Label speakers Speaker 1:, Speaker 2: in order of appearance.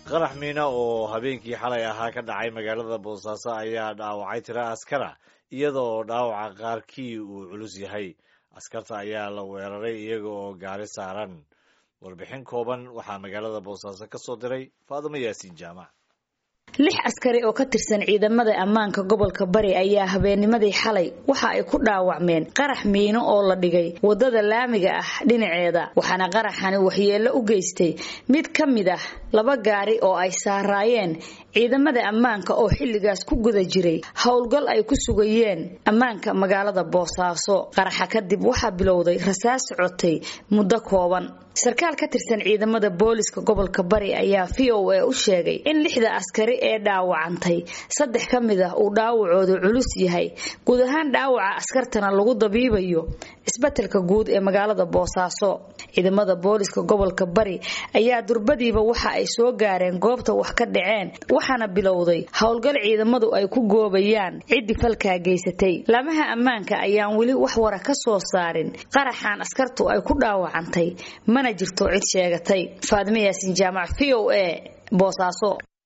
Speaker 1: qarax miina oo habeenkii xalay ahaa ka dhacay magaalada boosaaso ayaa dhaawacay tiro askara iyada oo dhaawaca qaarkii uu culus yahay askarta ayaa la weeraray iyaga oo gaari saaran warbixin kooban waxaa magaalada boosaaso ka soo diray faadimo yaasiin jaamac
Speaker 2: lix askari oo ka tirsan ciidamada ammaanka gobolka bari ayaa habeennimadii xalay waxa ay ku dhaawacmeen qarax miino oo la dhigay wadada laamiga ah dhinaceeda waxaana qaraxani waxyeello u geystay mid ka mid ah laba gaari oo ay saaraayeen ciidamada ammaanka oo xilligaas ku guda jiray howlgal ay ku sugayeen ammaanka magaalada boosaaso qaraxa kadib waxaa bilowday rasaas socotay muddo kooban sarkaal ka tirsan ciidamada booliska gobolka bari ayaa v o a u sheegay in lixda askari ee dhaawacantay saddex ka mid ah uu dhaawacoodu culus yahay guud ahaan dhaawaca askartana lagu dabiibayo isbetelka guud ee magaalada boosaaso ciidamada booliska gobolka bari ayaa durbadiiba waxa ay soo gaareen goobta wax ka dhaceen waxaana bilowday howlgal ciidamadu ay ku goobayaan ciddii falkaa geysatay laamaha ammaanka ayaan weli wax wara ka soo saarin qaraxan askartu ay ku dhaawacantay mana jirto cid sheegatay faadimo yaasin jaamac v o a boosaaso